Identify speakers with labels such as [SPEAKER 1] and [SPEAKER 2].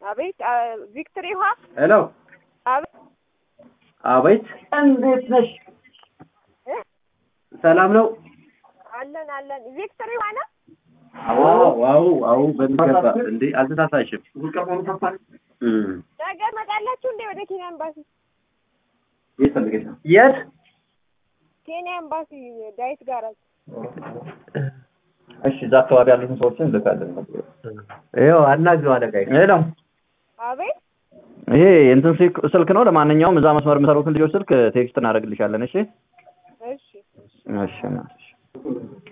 [SPEAKER 1] አቤት አ፣ ቪክትሪ ውሃ
[SPEAKER 2] ሄሎ
[SPEAKER 1] አቤት
[SPEAKER 2] አቤት እንዴት ነሽ
[SPEAKER 1] እ?
[SPEAKER 2] ሰላም ነው
[SPEAKER 1] አለን አለን ቪክትሪ ውሃ ነው
[SPEAKER 2] ዋው ዋው ዋው በሚገባ እንዴ አልተሳሳሽም እም።
[SPEAKER 1] ነገ መጣላችሁ እንዴ ወደ ኬንያ ኤምባሲ
[SPEAKER 2] የት ፈልገሽ ነው የት
[SPEAKER 1] ኬንያ ኤምባሲ ዳዊት ጋራጅ
[SPEAKER 3] እሺ እዛ አካባቢ ያሉትን ሰዎችን እንልካለን።
[SPEAKER 2] ይኸው አናግረው አለቃዬ
[SPEAKER 3] ሄሎ
[SPEAKER 1] አቤት
[SPEAKER 3] ይሄ እንትን ስልክ- ስልክ ነው። ለማንኛውም እዛ መስመር የሚሰሩትን ልጆች ስልክ ቴክስት እናደርግልሻለን። እሺ
[SPEAKER 1] እሺ
[SPEAKER 3] እሺ